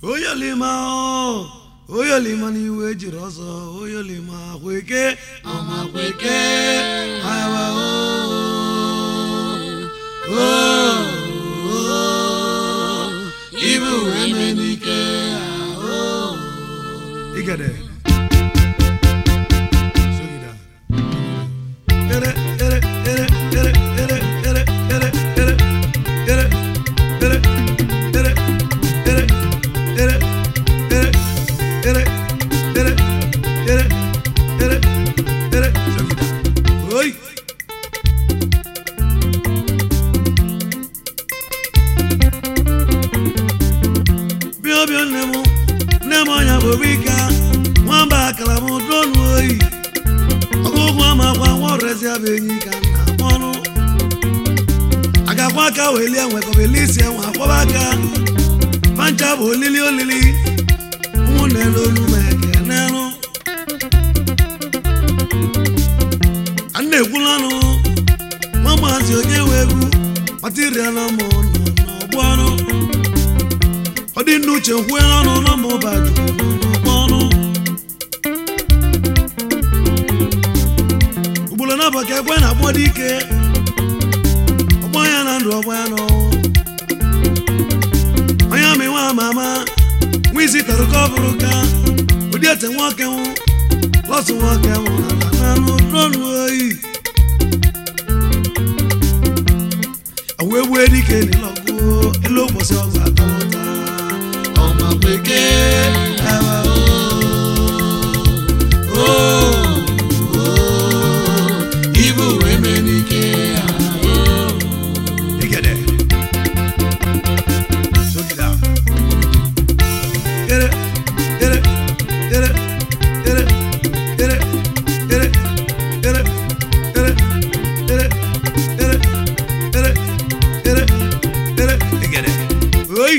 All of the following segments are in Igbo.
oyolima o oyolima n'iwe jiri ọsọ oyolima kweke ọma kweke awa o o o ibu eme n'ike o igede sogida ere ere ere ere ere ere ere ere ere ere ere ere ere ere ere ere ere ere ere sogida oi bịa bịa nne m nne m ọnya bụ bika nwamba akara m dronu oyi ọgụgụ amakwa nwa ọrụezi abụ enyi ka nna mọnụ agakwa aka welie nwekọbeli isi enwe akwọba aka pancha bụ olili olili ụmụnne n'olu ma eke n'elu a na-ekwulu ọnụ nwa maazị onye nwe egwu matirial mụ nọ n'ọgbọ ọnụ ọ dị nnu uche kwue n'ọnụ nọ ma ụba juru n'ọgbọ ọnụ ugboro na abaka ekwe na agbọ dị ike ọgbọ ya na ndụ ọgbọ ya n'ọnwụ onye amị nwa ama ama nwa isi tara ka ọ bụrụ ka ụdị ete nwoke nwụ lọsụ nwoke nwụ na n'anụ dronu oyi àwọn ewu erike nílọ́gbó elóòpọ̀sí ọgbà tọ́ta ọmọ pèké ẹwà ó ó ibù emenike ó. Igede. Sogida. Ere, ere, ere, ere, ere, ere, ere, ere, ere, ere, ere, ere, ere, igede. Oi!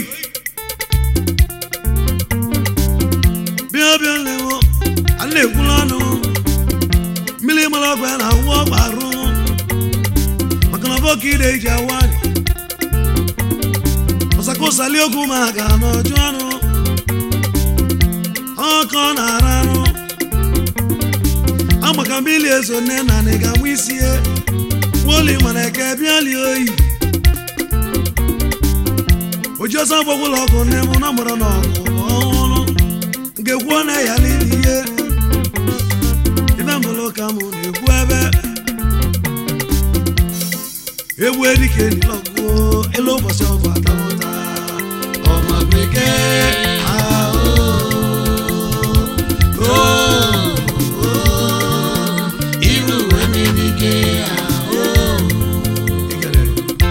Bịa bịa lewo, a na-ekwulu ọnụ. Mmiri mara ọgwụ ya na-awụ ọgwụ arụ. Maka na bọka ide iji awari. Ọsakosali okwu ma ga n'ọjụ ọnụ. Ọkọ na-ara arụ. Amaka mmiri ezo nne na nị ga-amụ isi ya. Nwoli mana eke bịa lie oyi. oji ọsọ gbagwụlọ ọkụ nne m na mụrụ n'ọgụ ọhụrụ nke kwuo na ya n'ili ihe ibe mbụlụ ka mụ na-ekwu ebe egwu erike nilọgụ elu ụbọchị ọgụ atamụta ọma bekee ahụ iru emenike ahụ Igede.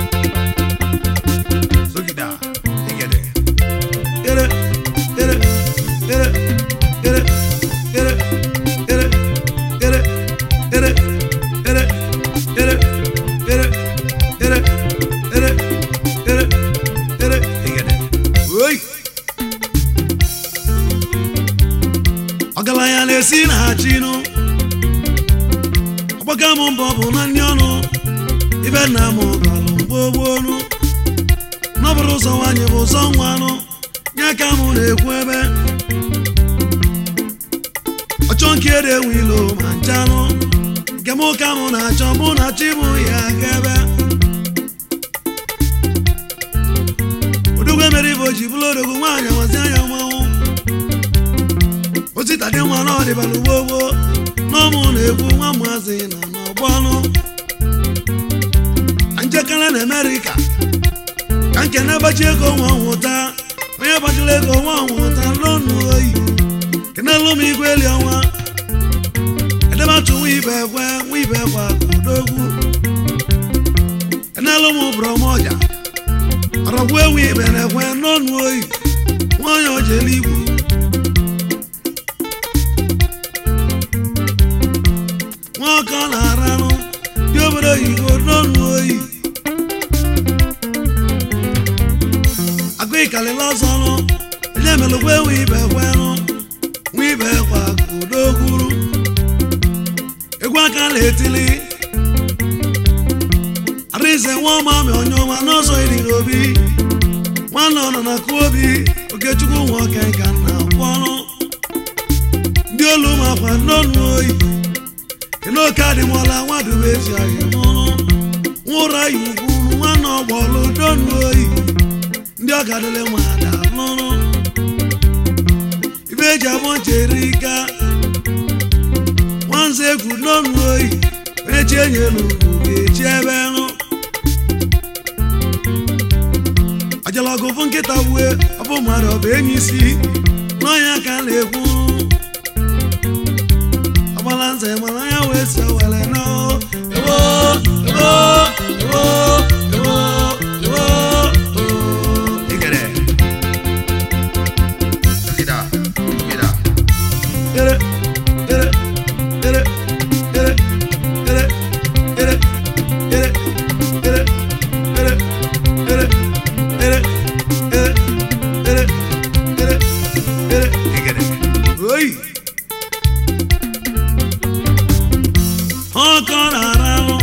Sogida, igede. Ere, ere, ere, ere, ere, ere, ere, ere, ere, ere, ere, ere, ere, ere, ere, igede. Oi! ọgaranya na-esi na ha chinụ ọgbaga m mbọ bụ na ndị ọnụ ibe nna m galụ mgbogbonu n'ọbụrụ ụzọ nwanyị bụ ụzọ nwa anụ nye ka mụ na-ekwu ebe ọchọ nke ede enwe ilo ma nchanụ nke mụ ka mụ na-achọ mụ na chi mụ ya ga ebe odogwu emere ibe o ji bụrụ odogwu nwaanyị amazi anya mmanwụ osita dị nwa na ọdịbala ugbogbo n'ọmụ na-ekwu nwa maazị na n'ọgbọ ọnụ na njekere na amerịka ka nke na-agbachi ego nwa nwụta onye gbachiri ego nwa nwụta lonu oyi kenelu m igwe eli ọnwa edebatụ nwa ibe ekwe nwa ibe ekwe odogwu kenelu m brọmọja ọrọgwu ewu ibe na-ekwe n'ọnụ oyi nwanyị ojeli igwu nwoke ọ na-aranụ dị obodo oyigo n'ọnụ oyi agụ ịkalịla ọzọ nụ onye melụkwa enwe ibe kwenụ nwa ibe kwa kudogwuru egwu aka na-etili arịze nwa ọma ma onye ọma n'ọzọ iri n'obi nwanne ọ nọ na kụ obi oke okechukwu nwoke ka na kpọrọ ndị olu makwa n'ọnụ oyi kenoke adịmọla nwadubezi anyị mụrụ nwụra ya ugwu nwanne ọgbọlụ donu oyi ndị ọgadịle mada lụrụ ibe eji abụ ncherika nwanze egwu n'ọnụ oyi onye chi enyelu ga-echi ebe rụ ọjọlọgụ fụ nkịta wue ọbụ mmadụ ọ bụ enyi isi n'ọnya ka a na-ekwu ọgbala nze mana ya wee so were nọ ewo ewo ewo ewo ewo Igere. Gida. Gida. ere ere ere ere ere ere ere ere ere ere ere ere ere ere ere Igere. oyi ọkọ na-ara ahụ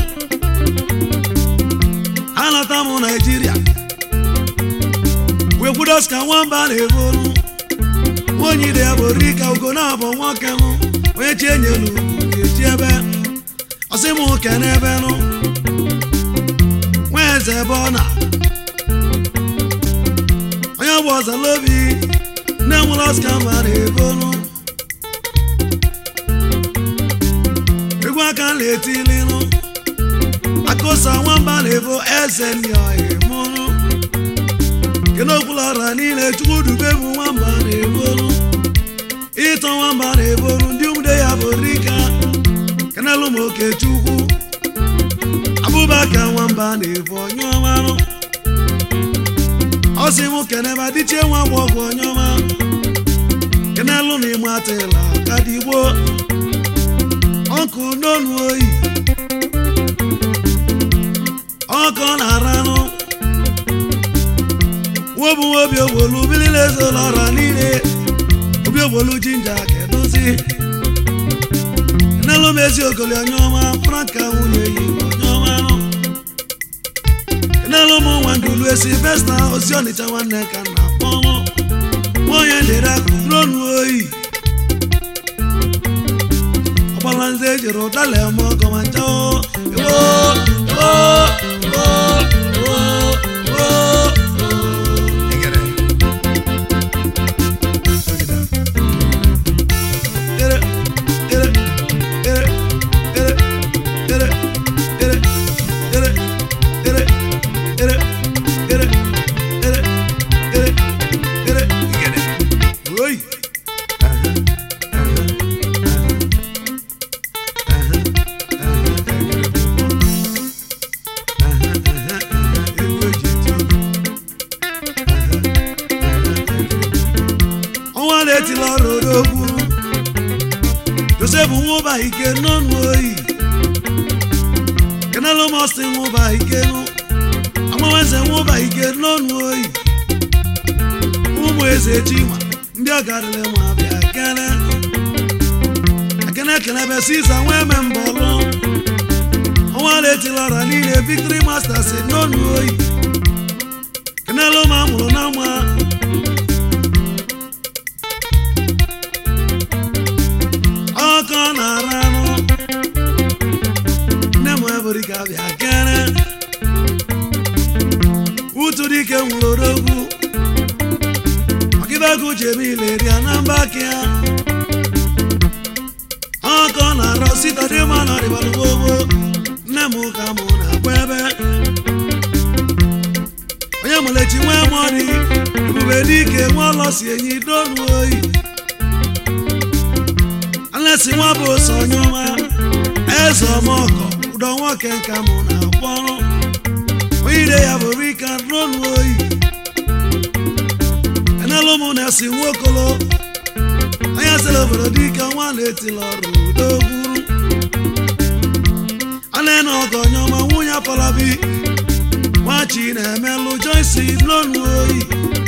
anata m naijiria wekwudos ka nwamba na-ebolu onye ide ya bụ rika ugo na-abụ nwoke m onye chi enyelu ga-eji ebe ọsị m ke n'ebe nụ nwa eze ebe ọ na onye bụ ọzalobi nne nwụrụ ọska mba na-ebolu egwu aka na-etilinu akụsa nwamba na-ebo eze ndị ọhịa mụrụ kedu okwula ọra niile chukwu dube bụ nwamba na-ebolu ịtọ nwamba na-ebolu ndị ụmụde ya bụ rika kenelu m oke chukwu abụbaka nwamba na-ebu onye ọmarụ ọ sị m keneba dịchie nwa gbọgwụ onye ọma kenelu na ịma atịla kadigbo ọkụ n'onu oyi ọkọ na-aranụ nwobu obi ogbolu bilile ezola ọra niile obi ogbolu jinja kedozi n'elu m ezi ogoli onye ọma franka nwunye yi onye ọma nụ n'elu m nwa ndulu esi besta osi ọnịcha nwanne ka na akpọnwụ nwaonye dịrị akụ n'onu oyi ọgbala nze ejiri ụdala eme ọgọ ma ncha o ewo ewo ewo ewo ewo Igere. ere ere ere ere ere ere ere ere ere ere ere ere ere Igere. oyi ọnwa na-etila ọrụ odogwu josef nwụba ike n'ọnụ oyi kenelu mọsi nwụba ike nụ amawenze nwụba ike n'ọnụ oyi ụmụ eze chima ndị ọgarịrị ma bịa kene akene kelebe sisa nwee me mbọlụ ọnwa na-etila ọra niile victory masters n'ọnụ oyi kenelu ma amụrụ na nwa ọkọ na-ara anụ nne m ebụrụ ka bịa kere utu dike nwụrụ odogwu ọgịbego jemile ria na mba kia ọkọ na-arọ sita dị mma na ọdịbalụgbogbo nne m ka mụ na-agba ebe onye mụlechi nwee mọni ebube dike nwa ọlọsi enyi donu oyi alesi nwa bụ ose onye ọma eze ọmọkọ ụdọ nwoke nka mụ na akpọrọ onye ide ya bụ rika n'ọnụ oyi enelu mụ na-esi nwokolo anya sịrị obodo dike nwa na-etila ọrụ udo gwuru ana ọgọ onye ọma nwunye apalabi nwachi na-emelụ joyce n'ọnụ oyi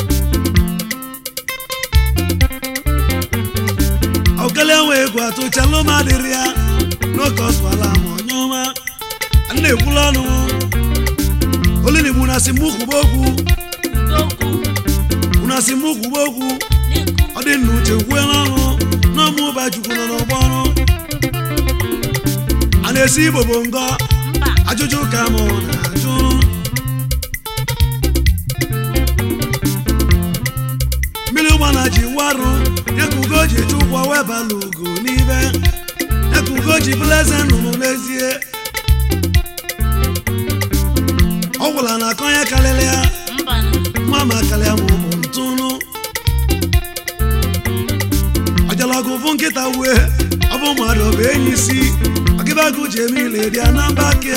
okele nwe egwu atụchalụ m adịrị ya n'oke ọsụala m onye ọma a na-ekwula ọnụ olinigbu na si mụ kwuba okwu unu unu asị m kwuwe okwu ọ dị nna uche kwue n'ọnụ n'ọmụ ụba chukwu nọ n'ọgbọ ọrụ a na-esi igbo bụ ngọ ajụjụ ka mụ na-ajụ mmiri ụgbana ji warụ ya ka ugo ji eche ụgwọ wee bala ugo n'ibe ya ka ugo ji bụrụ eze nnụnụ n'ezie ọ gwụla na akọ ya karịrị ya nwa ma karịa ma ọ bụ ntụnụ ọjalọgụ bụ nkịta wee ọ bụ mmadụ ọ bụ enyi isi ọgịbagụ ji eme ile dị na mba ke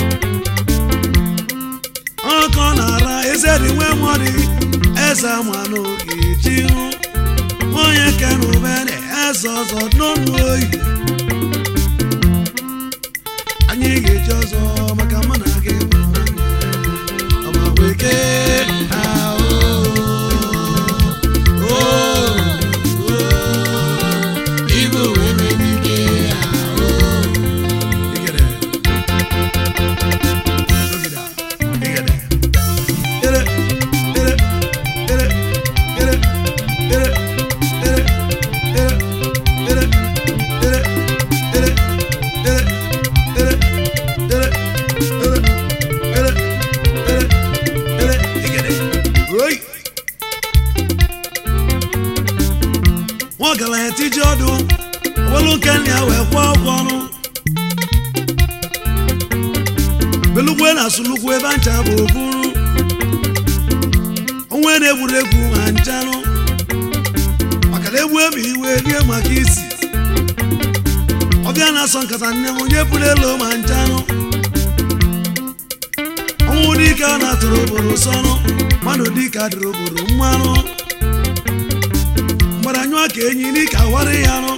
ọkọ na-ara eze dị nwe mọdị eze ma n'oge ji hụ onye kenubere eze ọzọ n'ọnụ oyi anyị ga-eji ọzọ maka mụ na gị bụ ọma weke ahụ Igbo wee menike ahụ. Igede. Ogida. Ere, ere, ere, ere, ere, ere, ere, ere, ere, ere, ere, ere, ere, ere, ere, ere, ere, igede. Oi! nwa ọgaranya tiji ọdụ ọbụlụ nke nna ya wee kwụọ ụgwọ ọnụ belugwe na asụlugwu ebe ncha bụ oburu onwe na-egwuregwu ma nchanụ maka na egwu emi iwe rie maka isi ọbịa na-asọ nkata nne m onye pụrụ elu ma nchanụ ọnwụ dike a na-atụrụ obodo sọnụ mmadụ dike adịrị obodo mmanụ mgbara anyụọ ka enyi n'ike awara ya nụ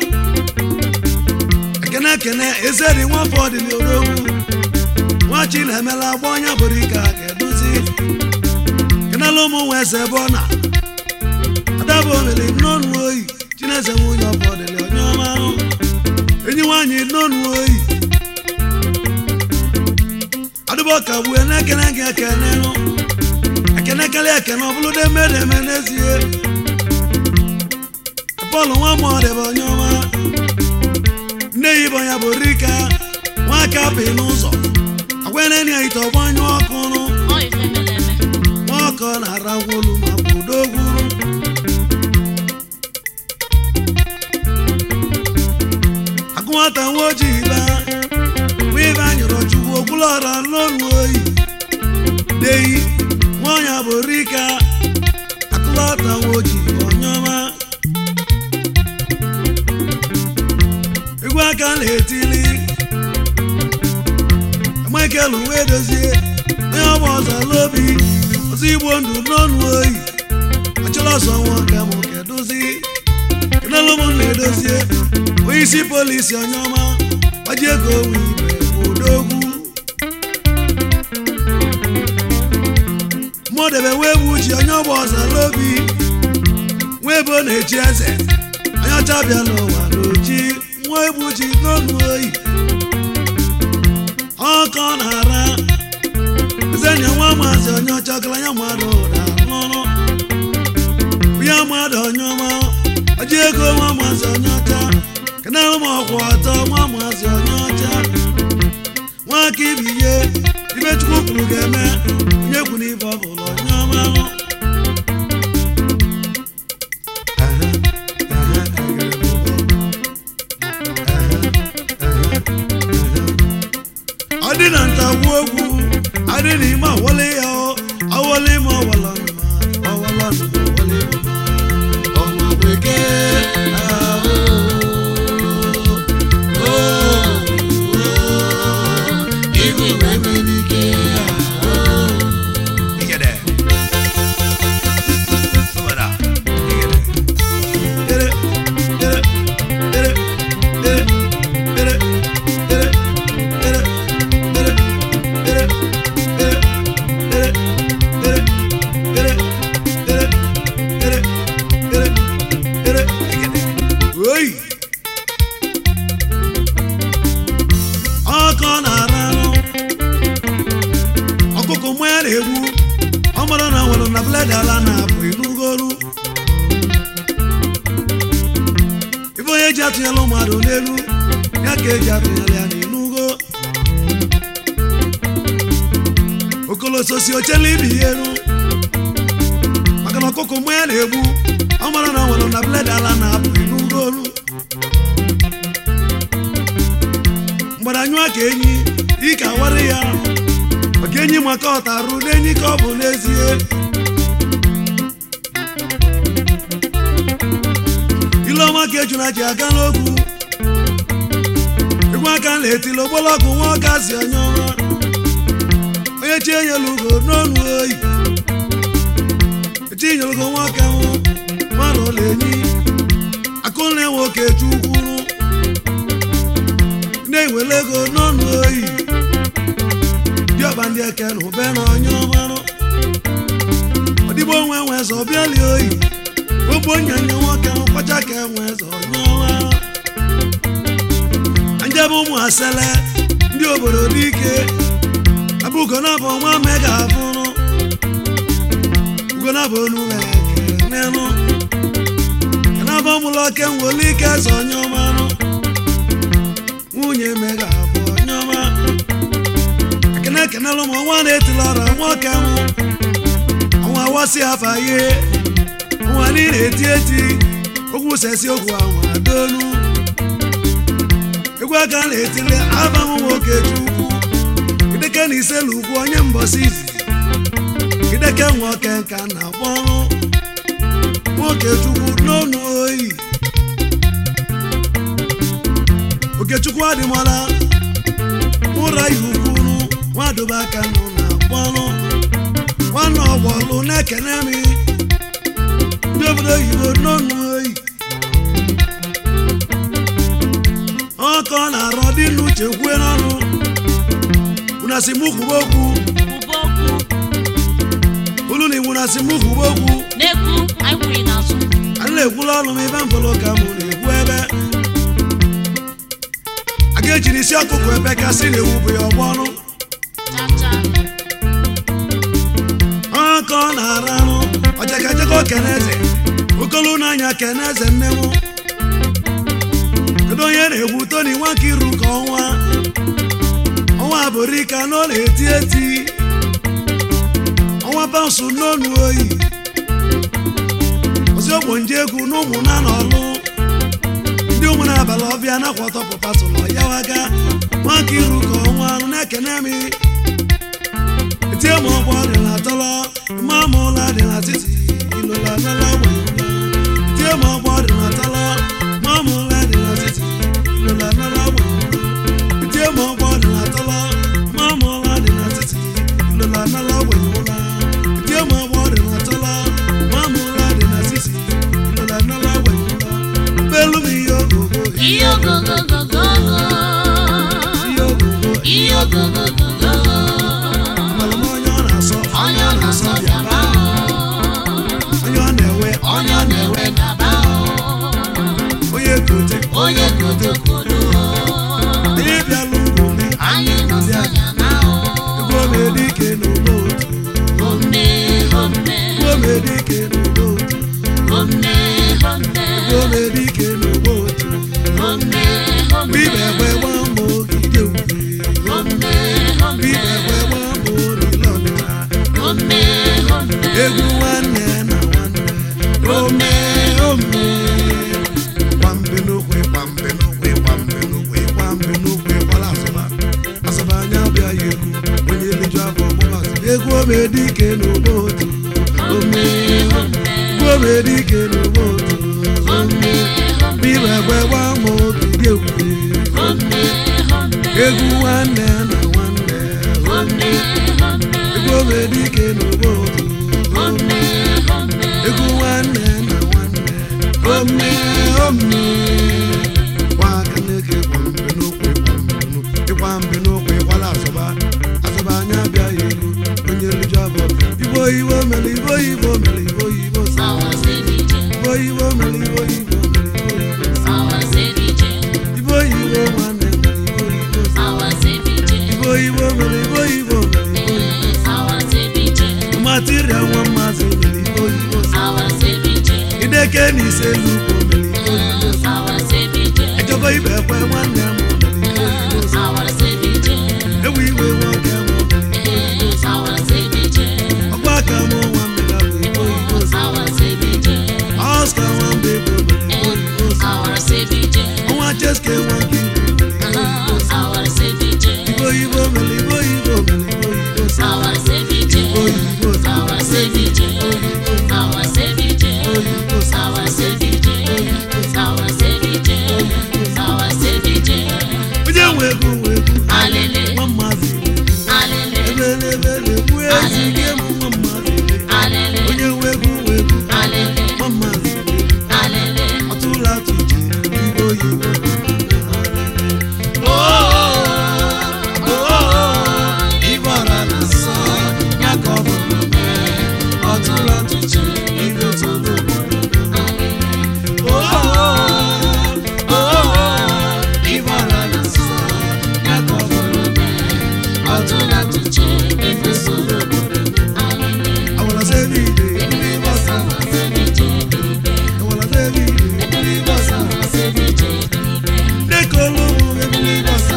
ekene ekene eze dị nwafọ ọdịna odogwu nwachi na-emela agba ọnya bụrụ ike a ga-edozi kenela ụmụ nwa eze ebe ọ na adabụ omere nnọnụ oyi chineze nwunye ọbụ ọdịna onye ọma ahụ enyi nwaanyị nnọnụ oyi adụbọ ka gbue na-ekene gị ekene nụ ekene karịa ekene ọ bụrụ demedeme n'ezie bọọlụ nwa mọdụ bụ onye ọma nne ya ibe ya bụ rika nwaka bi n'ụzọ agwanenyi ya ite ọgbanyụ ọkụ nụ nwa ọkọ na-ara ngwolu ma bụ dogwuru agụ nwata nwa ojii ba nwa ibe anyụrụ chukwu okwulọra n'ọnụ oyi deyi nwa ọnya bụ rika akụlọta nwa ojii bụ onye ọma egwu aka na-etili michael wee dozie onye ọgba ọzọ lobi ọzọ igbo ndụ n'ọnụ oyi achọrọ ọzọ nwoke m kedozi kenelu m na-edozie onye isi polisi onye ọma gbaji ego owe ibe odogwu mụdebe wee bụ uchi onye ọgba ọzọ lobi nwa ebe ọ na-echi eze onye ọcha bịa n'ụwa n'ochi nwa egbuchi n'ọnụ oyi ọkọ na-ara ezenye nwa maazị onye ọcha ọgaranya mmadụ ụda n'ọrụ ya mmadụ onye ọma ọji ego nwa maazị onye ọcha kenere m ọkwụ ọtọ nwa maazị onye ọcha nwa aka ibiye ibe chukwu kwuru ga-eme onye kwu n'ibe ọ bụla onye ọma Aha, aha, egere m ụbọ. ọ dị na ntagwu egwu adị n'ime awọle ya ọ awọle ma ọwala nụma ọwala nụma ọwọle ma ọma bekee ahụ Igbo wee menike ahụ. Igede. eji atụnyela mmadụ n'elu ya ka eji atụnyela ya n'inugo okolososi ochela ibi ya elu maka na ọkụkọ mgbe ya na-egbu ọ mara na ọ nwere na bled ala na-apụ inugo olu mgbadanyụa ka enyi ike awara ya maka enyi maka ọtarụ n'enyi ka ọ bụ n'ezie ileọma ka ejuna ji aga n'ogwu egwu aka na-etili ogbolọgwụ nwa ọka si onye ọma onye chi enyela ugo n'ọnụ oyi echi nyere ugo nwa ọka nwụ mmadụ ụlọ enyi akụ na-enwe oke chukwuru na-ewele ego n'ọnụ oyi diọba ndị eke na ube na onye ọmarụ ọdịgbo onwe nwe eze ọbịali oyi ogbo nyanya nwoke nkwacha ka enwe eze onye ọmarụ njebe ụmụ asele ndị obodo dike abụ ugonabụ nwa mega abụrụ ugonabụ onume kenenụ kenabụ mụlọ oke nwere ike eze onye ọmarụ nwunye mega abụ onye ọma ekene ekenelụ m ọnwa na-etila ọra nwoke m ọnwa wasi afa ihe ọnwa niile eti eti okwu sesi okwu anwa donu egwu aka na-etili abanwụ nwoke chukwu ideke na iselu ugwu onye mbọsi izi ideke nwoke nka na akpọrụ nwoke chukwu n'ọnụ oyi okechukwu adịmọla ụra ihe ukwuru nwadobe aka nọ na akpọrụ nwanne ọgbọlụ na-ekene mi ndị obodo oyibo n'ọnụ oyi ọkọ na-arọ dị n'uche kwue n'ọnụ unasi mụ kwuba okwu Kwuba okwu olu na iwu nasi mụ kwuba okwu n'ekwu anyị kwuru n'azụ anyị na-ekwula ọnụ m ebe mfọlọ ka mụ na-ekwu ebe a ga-ejiri isi ọkụkọ ebe kasị na-ewu bụ ya ọgbọ ọnụ chacha ọkọ na-ara anụ ọjakajaka keneze okolu n'anya keneze nne m kedu onye na-egwu toni nwakiru ka ọnwa ọnwa bụrika na ọ na-eti eti ọnwa pansụ n'onu oyi ozi ogbo nje egwu na ụmụ na n'ọlụ ndị ụmụ na-abalị ọbịa nakwa ọtọpụpatụlọ ya waga nwakiru ka ọnwa na-ekene mi etie ma ọgbọ dị na tọlọ ma ma ụla dị na titi ilola nala weyula etie ma ọgbọ dị na tọlọ ma ma ụla dị na titi ilola nala weyula etie ma ọgbọ dị na tọlọ ma ma ụla dị na titi ilola nala weyula etie ma ọgbọ dị na tọlọ ma ma ụla dị na titi ilola nala weyula belu m ihe ogogo ihe ogogogogogo ihe ogogo ihe ogogogogogo malụ m onye ọ na-asọ onye ọ na-asọ bịaba onye ọ na-ewe onye ọ na-ewe gaba onye kote onye kotokodo onye bịala ugwu m anyị nọsọ ya na Igwe omedike n'ugbo otu ome ome Igwe omedike n'ugbo otu ome ome Igwe omedike n'ugbo otu ome ome Bibe egbe gba mbọ ogige ukwe ome ome Bibe egbe gba mbọ orila ọdịna ome ome Egwu nwanne na nwanne Ome ome Kwambe n'okwe kwambe n'okwe kwambe n'okwe kwambe n'okwe kwala asụba Asụba anya bịa ya egwu Onye eliju afọ ọgbụgba Egwu omedike n'ugbo otu Ome Egwu omedike n'ugbo otu Ome Bibe egbe gba mbọ ogige ukwe egwu nwanne na nwanne egwu omedike n'ugbo otu egwu nwanne na nwanne ome ome nwaka na-eke kwambe n'okwe kwambe n'okwe ịkwa mbe n'okwe ịkwala asọba asọba anya bịa ya elu onye riju abụọ igbo igbo mere igbo igbo mere igbo igbo sa igbo igbo mere igbo igbo mere igbo igbo sa igbo igbo nwanne mere igbo igbo sa igbo igbo mere igbo igbo mere igbo igbo material nwa mmazi mere igbo igbo sa ideke na ise lugbo mere igbo igbo sa ike nwa nke Igbo Igbo mere Igbo Igbo mere Igbo Igbo sa Igbo Igbo sa onye nwe egwu nwe egwu nwa mmadụ ebelebele egwu ezi gị emu nwa mmadụ onye nwe egwu nwe egwu nwa mmadụ ọtụla tụje Igbo Igbo ịbara na nsọ ya ka ọ bụrụ ọtụla tụje Igbo tụrụ ịbara na nsọ ya ka ọ bụrụ awara sevide ndị gbasa awara sevide ndị gbasa ndị kolomu ndị gbasa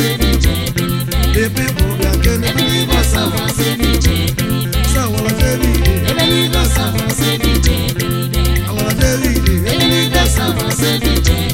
ebe bụ bịa kene ndị gbasa sa awara sevide ndị gbasa awara sevide ndị gbasa